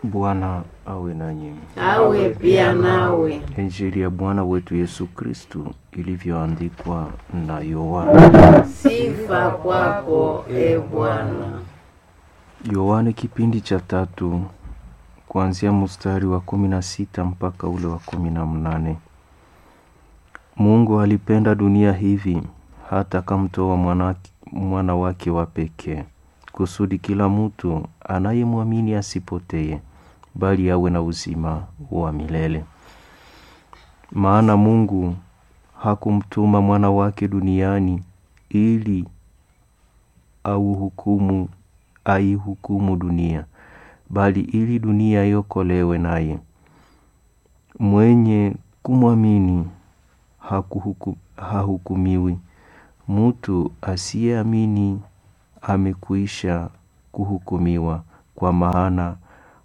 Bwana awe nanyi. awe pia nawe. Injili ya Bwana wetu Yesu Kristu ilivyoandikwa na Yohana. Sifa kwako e Bwana. Yohane kipindi cha tatu kuanzia mstari wa kumi na sita mpaka ule wa kumi na mnane. Mungu alipenda dunia hivi hata akamtoa mwana, mwana wake wa pekee kusudi kila mtu anayemwamini asipotee bali awe na uzima wa milele. Maana Mungu hakumtuma mwana wake duniani ili auhukumu aihukumu dunia, bali ili dunia iokolewe naye. Mwenye kumwamini hakuhuku, hahukumiwi. Mtu asiyeamini amekwisha kuhukumiwa, kwa maana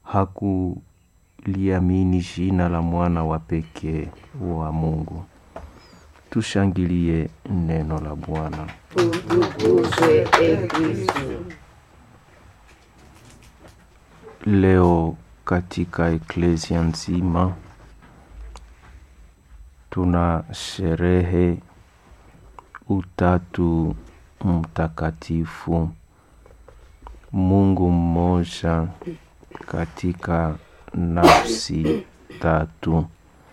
hakuliamini jina la mwana wa pekee wa Mungu. Tushangilie neno la Bwana. Utukuzwe e Kristo. Leo katika eklesia nzima tuna sherehe Utatu Mtakatifu, Mungu mmoja katika nafsi tatu,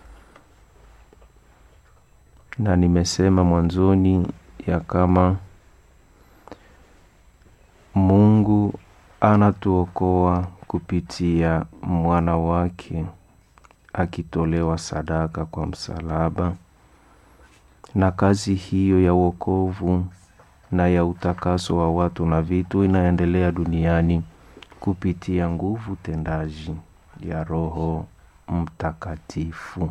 na nimesema mwanzoni ya kama Mungu anatuokoa kupitia mwana wake akitolewa sadaka kwa msalaba, na kazi hiyo ya wokovu na ya utakaso wa watu na vitu inaendelea duniani kupitia nguvu tendaji ya Roho Mtakatifu.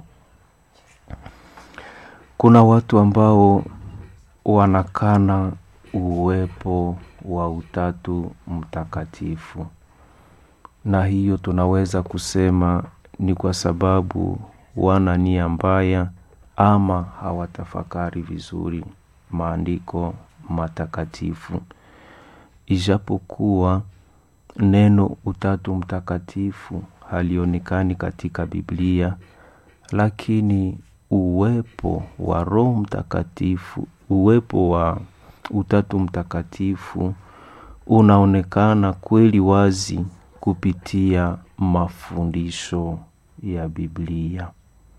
Kuna watu ambao wanakana uwepo wa Utatu Mtakatifu, na hiyo tunaweza kusema ni kwa sababu wana nia mbaya ama hawatafakari vizuri maandiko matakatifu. Ijapokuwa neno Utatu Mtakatifu halionekani katika Biblia, lakini uwepo wa Roho Mtakatifu, uwepo wa Utatu Mtakatifu unaonekana kweli wazi kupitia mafundisho ya Biblia.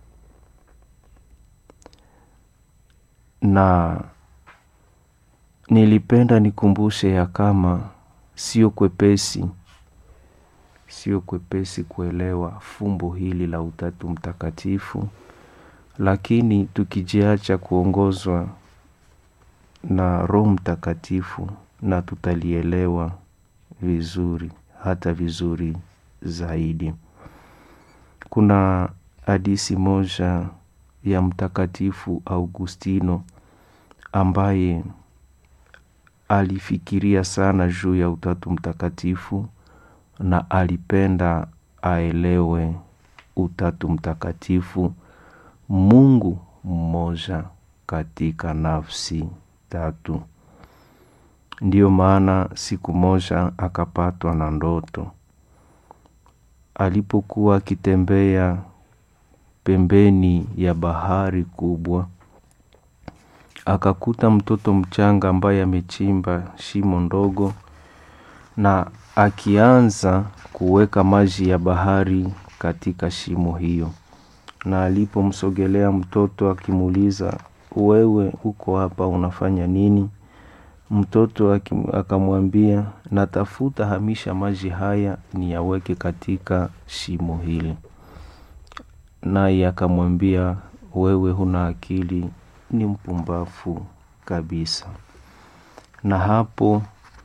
Na nilipenda nikumbushe ya kama sio kwepesi, sio kwepesi kuelewa fumbo hili la Utatu Mtakatifu, lakini tukijiacha kuongozwa na Roho Mtakatifu na tutalielewa vizuri, hata vizuri zaidi. Kuna hadisi moja ya Mtakatifu Augustino ambaye alifikiria sana juu ya Utatu Mtakatifu na alipenda aelewe Utatu Mtakatifu, Mungu mmoja katika nafsi tatu. Ndiyo maana siku moja akapatwa na ndoto. Alipokuwa akitembea pembeni ya bahari kubwa, akakuta mtoto mchanga ambaye amechimba shimo ndogo na akianza kuweka maji ya bahari katika shimo hiyo. Na alipomsogelea mtoto akimuuliza, wewe uko hapa unafanya nini? Mtoto akamwambia, natafuta hamisha maji haya niyaweke katika shimo hili. Naye akamwambia, wewe huna akili, ni mpumbavu kabisa. Na hapo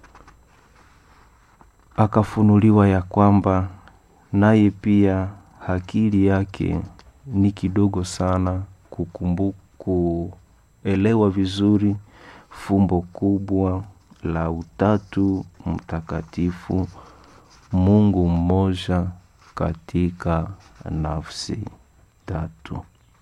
akafunuliwa ya kwamba naye pia akili yake ni kidogo sana kukumbuka, kuelewa vizuri fumbo kubwa la Utatu Mtakatifu, Mungu mmoja katika nafsi tatu.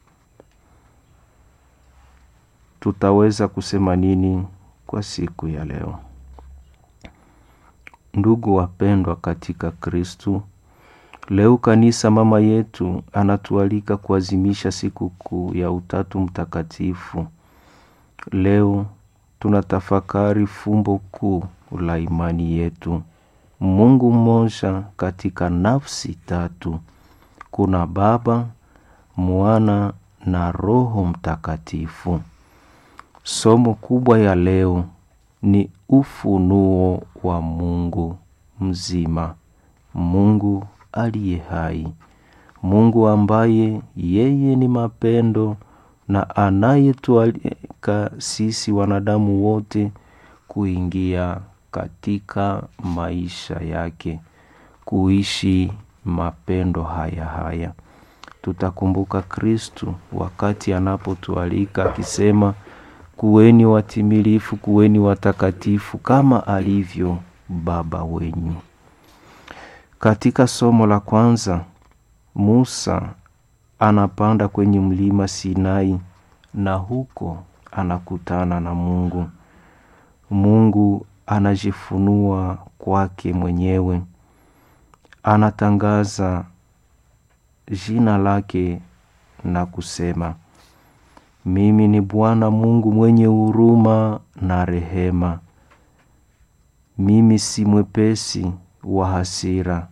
Tutaweza kusema nini kwa siku ya leo? Ndugu wapendwa katika Kristu, Leo kanisa mama yetu anatualika kuazimisha sikukuu ya Utatu Mtakatifu. Leo tunatafakari fumbo kuu la imani yetu, Mungu mmoja katika nafsi tatu. Kuna Baba, Mwana na Roho Mtakatifu. Somo kubwa ya leo ni ufunuo wa Mungu mzima, Mungu aliye hai, Mungu ambaye yeye ni mapendo na anayetualika sisi wanadamu wote kuingia katika maisha yake, kuishi mapendo haya haya. Tutakumbuka Kristu wakati anapotualika akisema, kuweni watimilifu, kuweni watakatifu kama alivyo Baba wenyu. Katika somo la kwanza, Musa anapanda kwenye mlima Sinai na huko anakutana na Mungu. Mungu anajifunua kwake mwenyewe, anatangaza jina lake na kusema, mimi ni Bwana Mungu mwenye huruma na rehema, mimi si mwepesi wa hasira,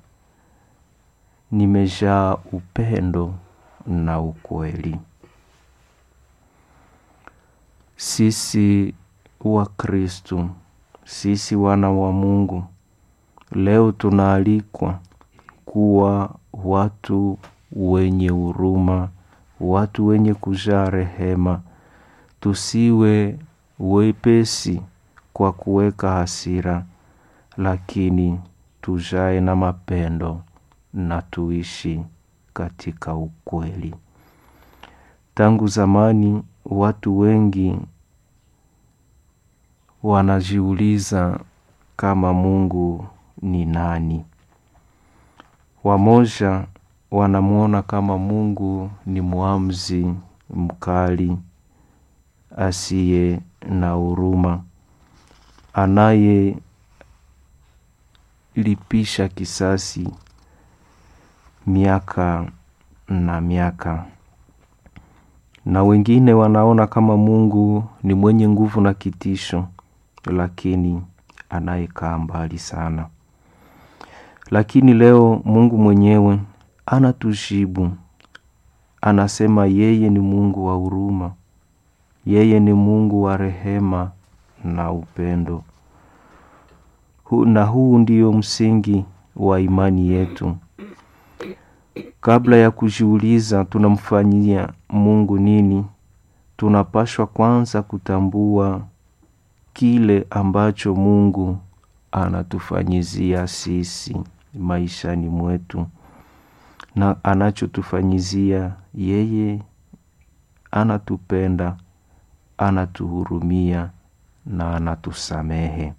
nimejaa upendo na ukweli. Sisi wa Kristu, sisi wana wa Mungu, leo tunaalikwa kuwa watu wenye huruma, watu wenye kujaa rehema. Tusiwe wepesi kwa kuweka hasira, lakini tujae na mapendo na tuishi katika ukweli. Tangu zamani watu wengi wanajiuliza kama Mungu ni nani. Wamoja wanamwona kama Mungu ni muamuzi mkali, asiye na huruma, anayelipisha kisasi miaka na miaka, na wengine wanaona kama Mungu ni mwenye nguvu na kitisho, lakini anayekaa mbali sana. Lakini leo Mungu mwenyewe anatujibu, anasema yeye ni Mungu wa huruma, yeye ni Mungu wa rehema na upendo. Hu, na huu ndio msingi wa imani yetu. Kabla ya kujiuliza tunamfanyia Mungu nini, tunapashwa kwanza kutambua kile ambacho Mungu anatufanyizia sisi maishani mwetu, na anachotufanyizia yeye, anatupenda, anatuhurumia na anatusamehe.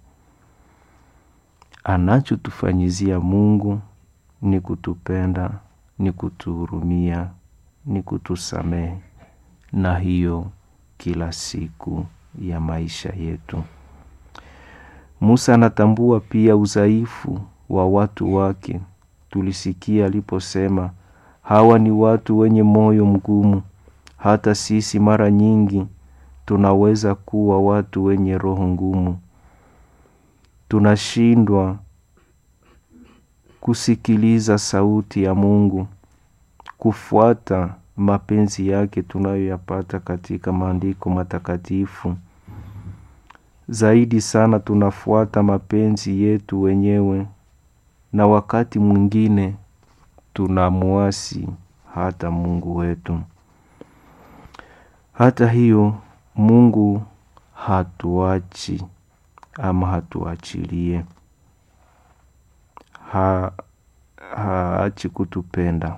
Anachotufanyizia Mungu ni kutupenda, ni kutuhurumia, ni kutusamehe, na hiyo kila siku ya maisha yetu. Musa anatambua pia udhaifu wa watu wake. Tulisikia aliposema, hawa ni watu wenye moyo mgumu. Hata sisi mara nyingi tunaweza kuwa watu wenye roho ngumu. Tunashindwa kusikiliza sauti ya Mungu, kufuata mapenzi yake tunayoyapata katika maandiko matakatifu. Zaidi sana tunafuata mapenzi yetu wenyewe, na wakati mwingine tunamuasi hata Mungu wetu. Hata hiyo, Mungu hatuachi ama hatuachilie, ha, haachi kutupenda.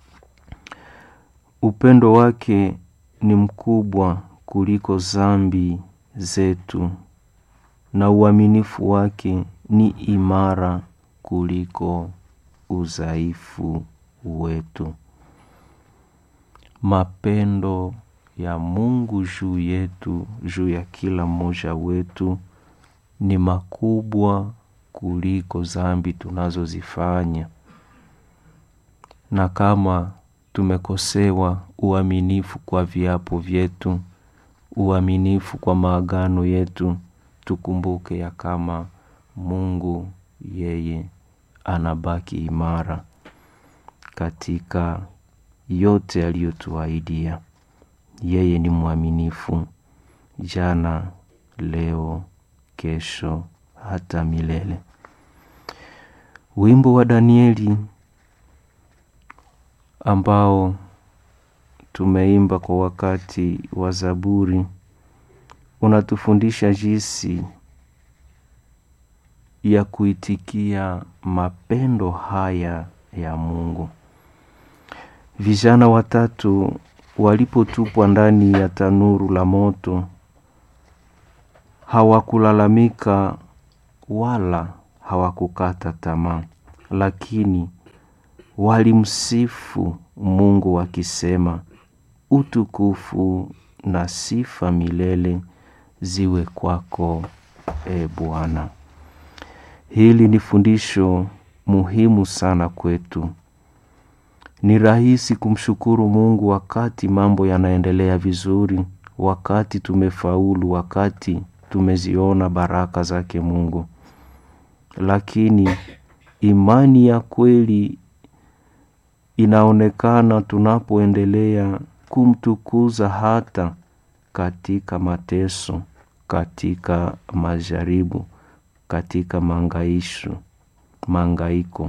Upendo wake ni mkubwa kuliko zambi zetu na uaminifu wake ni imara kuliko udhaifu wetu. Mapendo ya Mungu juu yetu, juu ya kila mmoja wetu ni makubwa kuliko zambi tunazozifanya. na kama tumekosewa uaminifu kwa viapo vyetu, uaminifu kwa maagano yetu, tukumbuke ya kama Mungu yeye anabaki imara katika yote aliyotuahidia. Yeye ni mwaminifu jana, leo, kesho, hata milele. Wimbo wa Danieli ambao tumeimba kwa wakati wa Zaburi unatufundisha jinsi ya kuitikia mapendo haya ya Mungu. Vijana watatu walipotupwa ndani ya tanuru la moto hawakulalamika wala hawakukata tamaa, lakini walimsifu Mungu wakisema, utukufu na sifa milele ziwe kwako, e Bwana. Hili ni fundisho muhimu sana kwetu. Ni rahisi kumshukuru Mungu wakati mambo yanaendelea vizuri, wakati tumefaulu, wakati tumeziona baraka zake Mungu. Lakini imani ya kweli inaonekana tunapoendelea kumtukuza hata katika mateso, katika majaribu, katika mangaisho, mangaiko,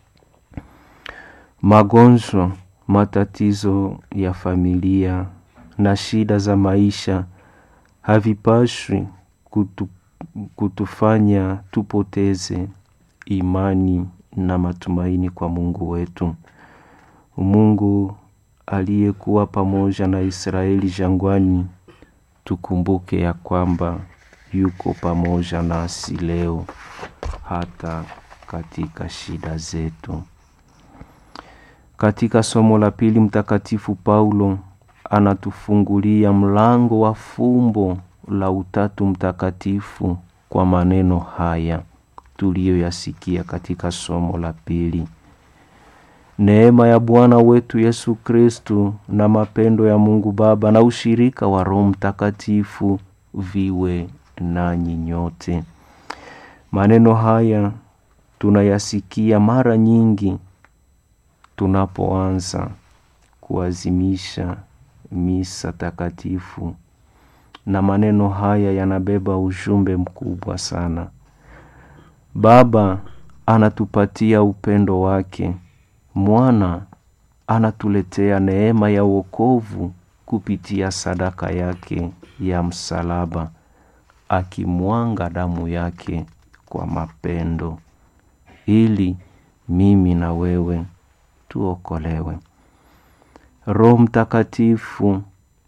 magonjwa, matatizo ya familia na shida za maisha havipashwi kutu, kutufanya tupoteze imani na matumaini kwa Mungu wetu. Mungu aliyekuwa pamoja na Israeli jangwani, tukumbuke ya kwamba yuko pamoja nasi leo hata katika shida zetu. Katika somo la pili, Mtakatifu Paulo anatufungulia mlango wa fumbo la Utatu Mtakatifu kwa maneno haya tuliyoyasikia katika somo la pili: Neema ya Bwana wetu Yesu Kristu na mapendo ya Mungu Baba na ushirika wa Roho Mtakatifu viwe nanyi nyote. Maneno haya tunayasikia mara nyingi tunapoanza kuazimisha misa takatifu, na maneno haya yanabeba ujumbe mkubwa sana. Baba anatupatia upendo wake, Mwana anatuletea neema ya wokovu kupitia sadaka yake ya msalaba, akimwanga damu yake kwa mapendo, ili mimi na wewe tuokolewe. Roho Mtakatifu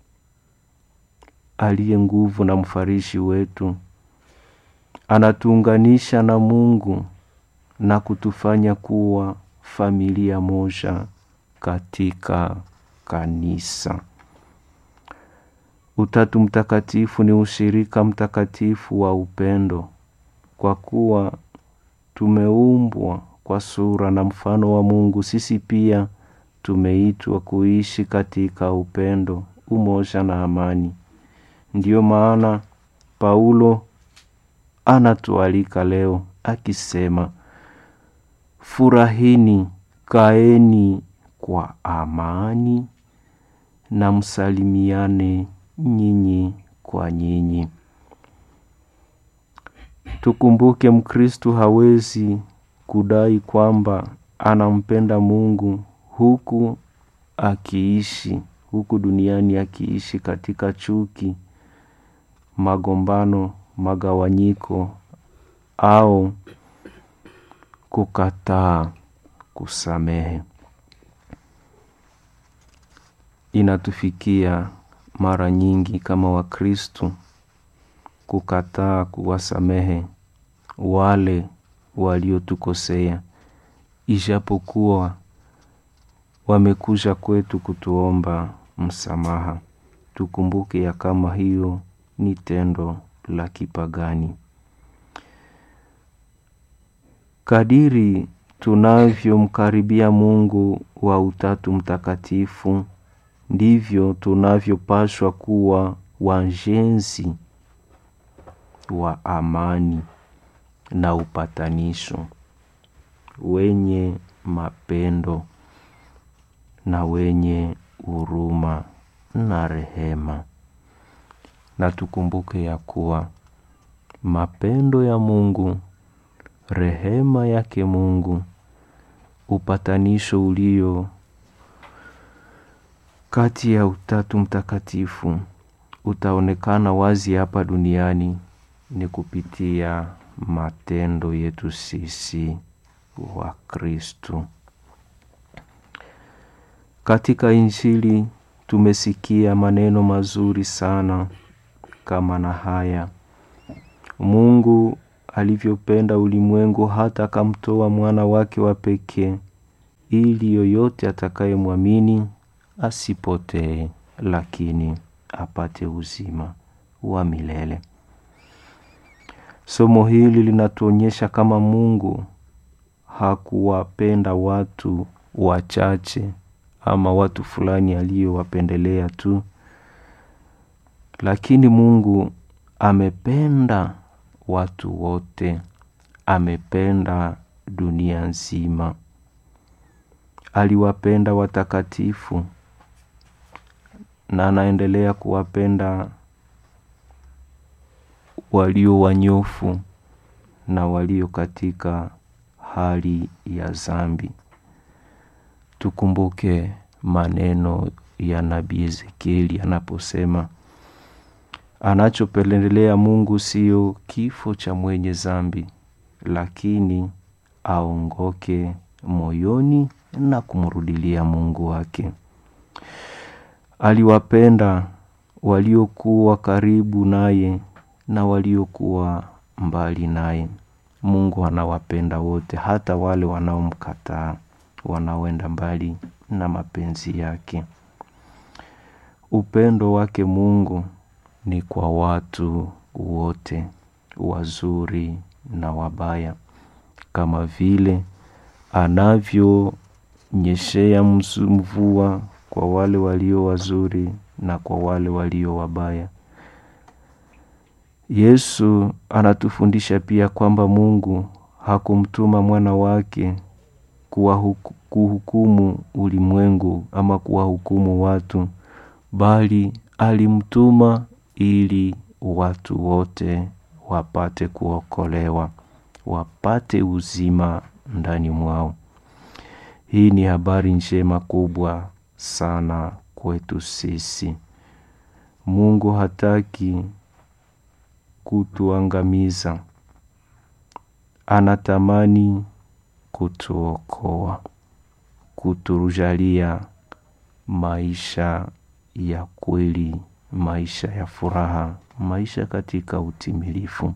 aliye nguvu na mfarishi wetu anatuunganisha na Mungu na kutufanya kuwa familia moja katika kanisa. Utatu Mtakatifu ni ushirika mtakatifu wa upendo, kwa kuwa tumeumbwa kwa sura na mfano wa Mungu. Sisi pia tumeitwa kuishi katika upendo, umoja na amani. Ndiyo maana Paulo anatualika leo akisema, furahini, kaeni kwa amani na msalimiane nyinyi kwa nyinyi. Tukumbuke Mkristu hawezi kudai kwamba anampenda Mungu huku akiishi huku duniani akiishi katika chuki, magombano, magawanyiko au kukataa kusamehe. Inatufikia mara nyingi kama Wakristu kukataa kuwasamehe wale waliotukosea, ijapokuwa wamekuja kwetu kutuomba msamaha. Tukumbuke ya kama hiyo ni tendo la kipagani. Kadiri tunavyomkaribia Mungu wa Utatu Mtakatifu ndivyo tunavyopaswa kuwa wajenzi wa amani na upatanisho, wenye mapendo na wenye huruma na rehema. Na tukumbuke ya kuwa mapendo ya Mungu, rehema yake Mungu, upatanisho ulio kati ya Utatu Mtakatifu utaonekana wazi hapa duniani ni kupitia matendo yetu sisi wa Kristu. Katika Injili tumesikia maneno mazuri sana kama na haya: Mungu alivyopenda ulimwengu hata akamtoa mwana wake wa pekee, ili yoyote atakayemwamini asipotee, lakini apate uzima wa milele. Somo hili linatuonyesha kama Mungu hakuwapenda watu wachache ama watu fulani aliyowapendelea tu, lakini Mungu amependa watu wote, amependa dunia nzima. Aliwapenda watakatifu na anaendelea kuwapenda walio wanyofu na walio katika hali ya dhambi. Tukumbuke maneno ya nabii Ezekieli anaposema anachopendelea Mungu sio kifo cha mwenye dhambi, lakini aongoke moyoni na kumrudilia Mungu wake. Aliwapenda waliokuwa karibu naye na waliokuwa mbali naye. Mungu anawapenda wote, hata wale wanaomkataa, wanaoenda mbali na mapenzi yake. Upendo wake Mungu ni kwa watu wote, wazuri na wabaya, kama vile anavyonyeshea mvua kwa wale walio wazuri na kwa wale walio wabaya. Yesu anatufundisha pia kwamba Mungu hakumtuma mwana wake kuhukumu ulimwengu ama kuwahukumu watu, bali alimtuma ili watu wote wapate kuokolewa, wapate uzima ndani mwao. Hii ni habari njema kubwa sana kwetu sisi. Mungu hataki kutuangamiza, anatamani kutuokoa, kutujalia maisha ya kweli, maisha ya furaha, maisha katika utimilifu.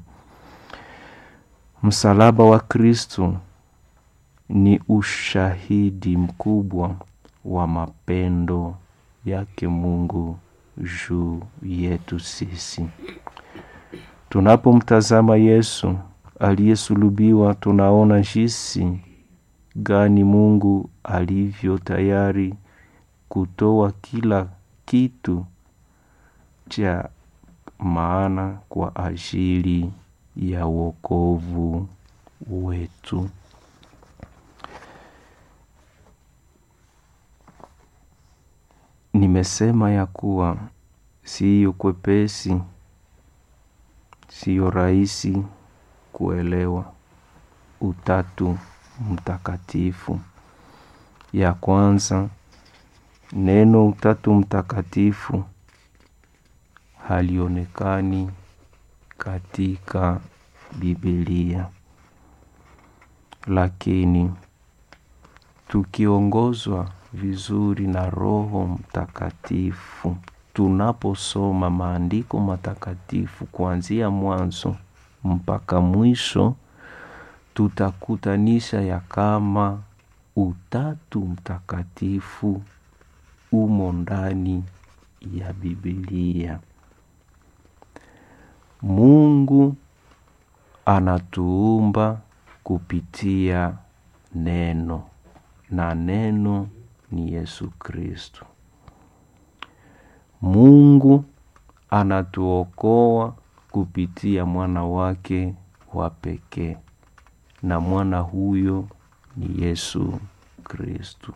Msalaba wa Kristo ni ushahidi mkubwa wa mapendo yake Mungu juu yetu sisi. Tunapomtazama Yesu aliyesulubiwa, tunaona jinsi gani Mungu alivyo tayari kutoa kila kitu cha maana kwa ajili ya wokovu wetu. Nimesema ya kuwa siyo kwepesi, siyo rahisi kuelewa Utatu Mtakatifu. Ya kwanza, neno Utatu Mtakatifu halionekani katika Biblia, lakini tukiongozwa vizuri na Roho Mtakatifu, tunaposoma maandiko matakatifu kuanzia mwanzo mpaka mwisho, tutakutanisha ya kama Utatu Mtakatifu umo ndani ya Biblia. Mungu anatuumba kupitia neno na neno ni Yesu Kristo. Mungu anatuokoa kupitia mwana wake wa pekee, na mwana huyo ni Yesu Kristo.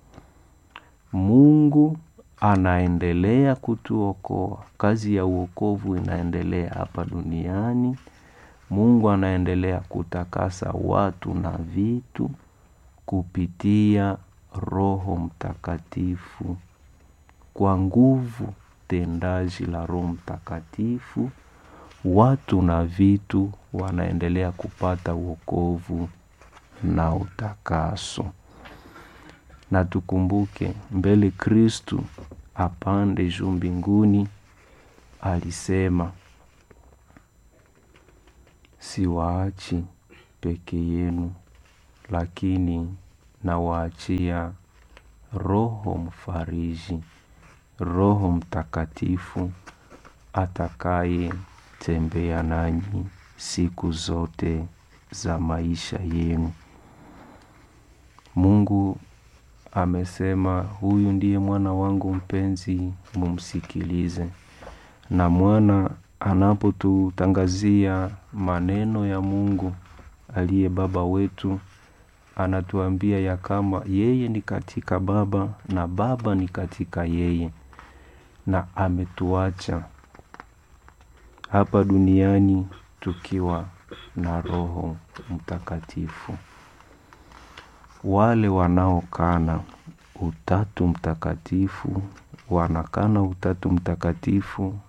Mungu anaendelea kutuokoa. Kazi ya uokovu inaendelea hapa duniani. Mungu anaendelea kutakasa watu na vitu kupitia Roho Mtakatifu. Kwa nguvu tendaji la Roho Mtakatifu, watu na vitu wanaendelea kupata wokovu na utakaso. Na tukumbuke mbele Kristu apande juu mbinguni, alisema siwaachi peke yenu, lakini nawaachia Roho Mfariji, Roho Mtakatifu atakaye tembea nanyi siku zote za maisha yenu. Mungu amesema huyu ndiye mwana wangu mpenzi, mumsikilize. Na mwana anapotutangazia maneno ya Mungu aliye baba wetu, anatuambia ya kama yeye ni katika Baba na Baba ni katika yeye, na ametuacha hapa duniani tukiwa na Roho Mtakatifu. Wale wanaokana utatu mtakatifu wanakana utatu mtakatifu.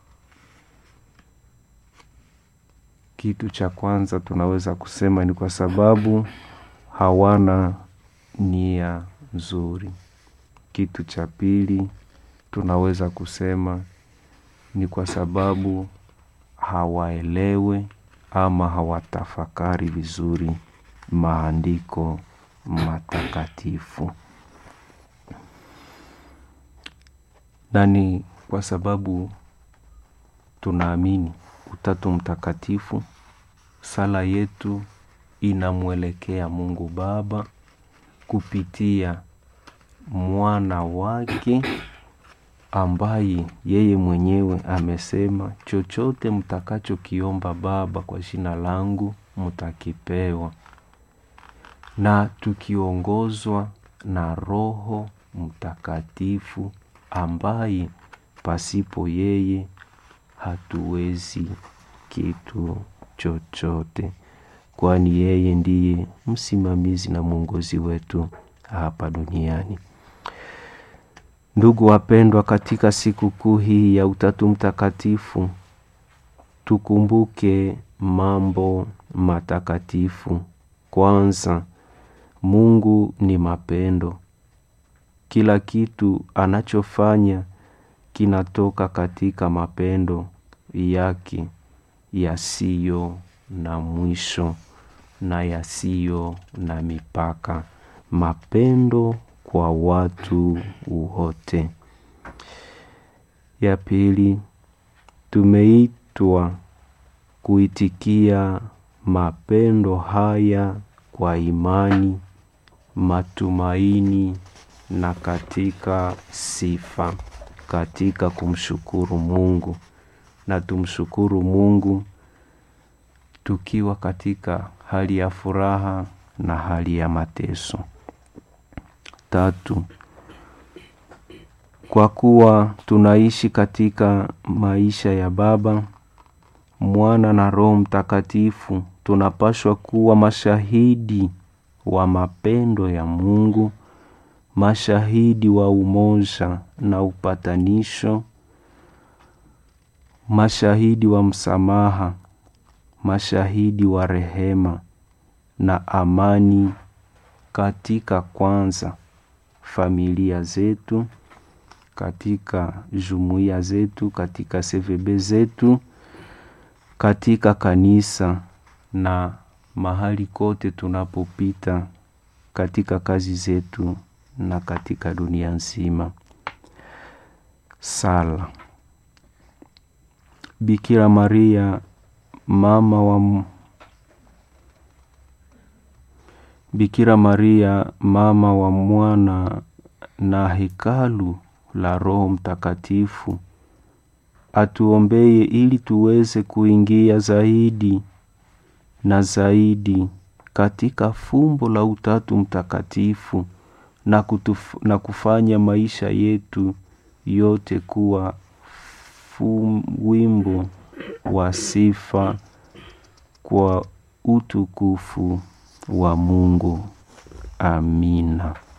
Kitu cha kwanza tunaweza kusema ni kwa sababu hawana nia nzuri. Kitu cha pili tunaweza kusema ni kwa sababu hawaelewe ama hawatafakari vizuri maandiko matakatifu. Na ni kwa sababu tunaamini utatu mtakatifu, sala yetu inamwelekea Mungu Baba kupitia mwana wake ambaye yeye mwenyewe amesema, chochote mtakachokiomba Baba kwa jina langu mtakipewa. Na tukiongozwa na Roho Mtakatifu ambaye pasipo yeye hatuwezi kitu chochote, kwani yeye ndiye msimamizi na mwongozi wetu hapa duniani. Ndugu wapendwa, katika sikukuu hii ya Utatu Mtakatifu tukumbuke mambo matakatifu. Kwanza, Mungu ni mapendo. Kila kitu anachofanya kinatoka katika mapendo yake yasiyo na mwisho na yasiyo na mipaka, mapendo kwa watu wote. Ya pili, tumeitwa kuitikia mapendo haya kwa imani, matumaini na katika sifa, katika kumshukuru Mungu. Na tumshukuru Mungu tukiwa katika hali ya furaha na hali ya mateso. Tatu, kwa kuwa tunaishi katika maisha ya Baba, Mwana na Roho Mtakatifu, tunapashwa kuwa mashahidi wa mapendo ya Mungu, mashahidi wa umoja na upatanisho, mashahidi wa msamaha, mashahidi wa rehema na amani katika kwanza familia zetu, katika jumuiya zetu, katika CVB zetu, katika kanisa na mahali kote tunapopita, katika kazi zetu na katika dunia nzima. Sala. Bikira Maria mama wa Bikira Maria mama wa mwana na hekalu la Roho Mtakatifu, atuombeye ili tuweze kuingia zaidi na zaidi katika fumbo la Utatu Mtakatifu na, kutuf, na kufanya maisha yetu yote kuwa fum, wimbo wa sifa kwa utukufu wa Mungu. Amina.